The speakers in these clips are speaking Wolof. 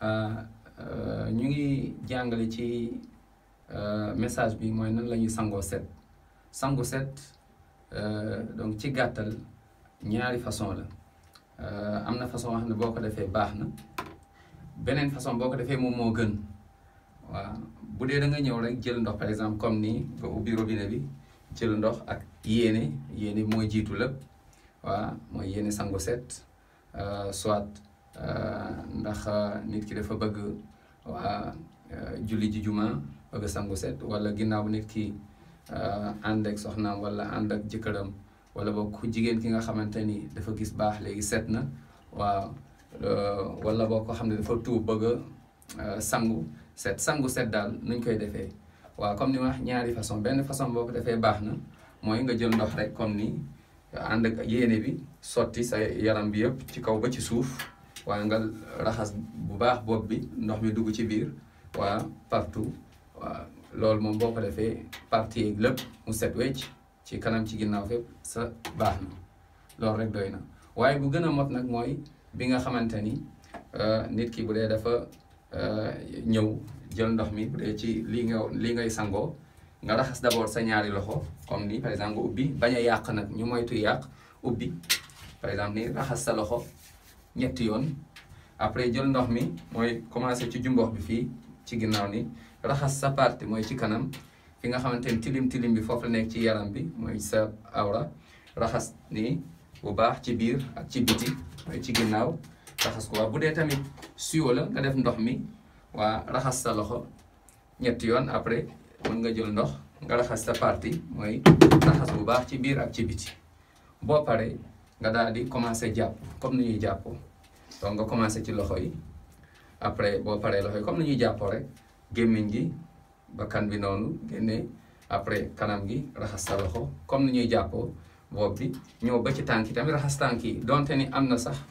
ñu ngi jàngale ci message bi mooy nan la ñuy sangoo set sangu set donc ci gàttal ñaari façon la am na façon wax ne boo ko defee baax na beneen façon boo ko defee moom moo gën waaw bu dee da nga ñëw rek jël ndox par exemple comme nii nga ubbi robinet bi jël ndox ak yéene yéene mooy jiitu lépp waaw mooy yéene sangu set soit ndax nit ki dafa bëgg waa julli ji juma bëgg sangu set wala ginnaaw nit ki ànd ak soxnaam wala ànd ak jëkkëram wala boog ku jigéen ki nga xamante ni dafa gis baax léegi set na waaw wala boo ko xam ne dafa tuub bëgg a sangu set sangu set daal nuñ koy defee waaw comme ni ma wax ñaari façon benn façon boo ko defee baax na mooy nga jël ndox rek comme ni ànd ak yéene bi sotti sa yaram bi yëpp ci kaw ba ci suuf waaye nga raxas bu baax bopp bi ndox mi dugg ci biir waa partout waaw loolu moom boo ko defee partie yeeg lépp mu set wecc ci kanam ci ginnaaw fépp sa baax na loolu rek doy na waaye bu gën a mot nag mooy bi nga xamante ni nit ki bu dee dafa ñëw jël ndox mi bu dee ci lii nga lii ngay sangoo nga raxas d'abord sa ñaari loxo comme ni par exemple nga ubbi bañ a yàq nag ñu moytu yàq ubbi par exemple ni raxas sa loxo ñetti yoon après jël ndox mi mooy commencé ci jumbox bi fii ci ginnaaw ni raxas sa partie mooy ci kanam fi nga xamante ni tilim tilim bi foofu la nekk ci yaram bi mooy sa awra raxas ni bu baax ci biir ak ci biti mooy ci ginnaaw raxas ko waa bu dee tamit siwo la nga def ndox mi waa raxas sa loxo ñetti yoon après mën nga jël ndox nga raxas sa partie mooy raxas bu baax ci biir ak ci biti boo paree nga daal di commencé jàpp comme ni ñuy jàppoo donc nga commencé ci loxo yi après boo paree loxo yi comme ni ñuy jàppoo rek gémmiñ gi bakkan bi noonu génne après kanam gi raxas sa loxo comme ni ñuy jàppoo bopp bi ñëw ba ci tànk yi tamit raxas tànk yi donte ni am na sax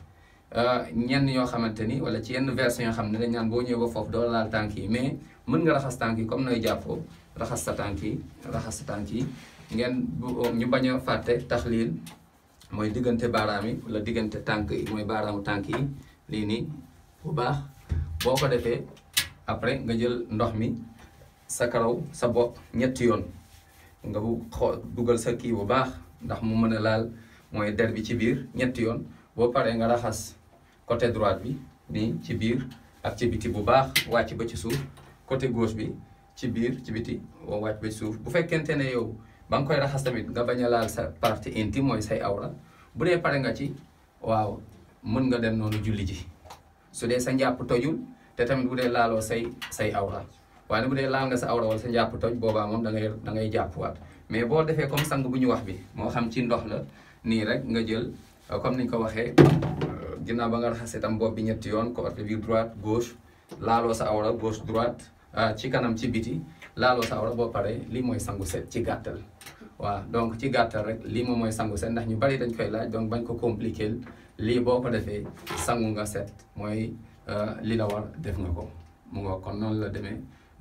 ñenn yoo xamante ni wala ci yenn version yoo xam ne dañ naan boo ñëwee ba foofu doo laal tànk yi mais mën nga raxas tànk yi comme nooy jàppoo raxas sa tànk yi raxas sa tànk yi ngeen ñu bañ a fàtte taxliil mooy diggante baaraam yi wala diggante tànk yi mooy baaraamu tànk yi lii nii bu baax boo ko defee après nga jël ndox mi sa karaw sa bopp ñetti yoon nga bu xoo dugal sa kii bu baax ndax mu mën a laal mooy der bi ci biir ñetti yoon boo paree nga raxas côté droite bi nii ci biir ak ci biti bu baax wàcc ba ci suuf côté gauche bi ci biir ci biti boo wàcc ba ci suuf bu fekkente ne yow ba nga koy raxas tamit nga bañ a laal sa partie intime mooy say awra bu dee pare nga ci waaw mën nga dem noonu julli ji su dee sa njàpp tojul te tamit bu dee laaloo say say awra waaye bu dee laal nga sa awra wala sa njàpp toj boobaa moom da ngay da ngay jàppwaat mais boo defee comme sang bu ñu wax bi moo xam ci ndox la nii rek nga jël comme niñ ko waxee ginnaaw ba nga raxasee tam bopp bi ñetti yoon côté bi droite gauche laaloo sa awra gauche droite ci kanam ci biti laaloo sa awra boo paree lii mooy sangu set ci gàttal waaw donc ci gàttal rek lii moom mooy sangu set ndax ñu bari dañ koy laaj donc bañ ko compliquer lii boo ko defee sangu nga set mooy li la war def nga ko mu nga kon noonu la demee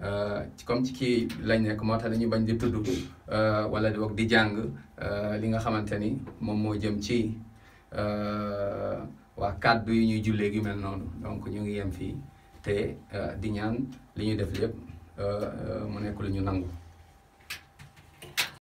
comme ci kii lañ nekk moo tax dañuy bañ di tudd wala di wax di jàng li nga xamante ni moom moo jëm ci waa kàddu yi ñuy jullee gi mel noonu donc ñu ngi yem fii te di ñaan li ñuy def lépp mu nekk lu ñu nangu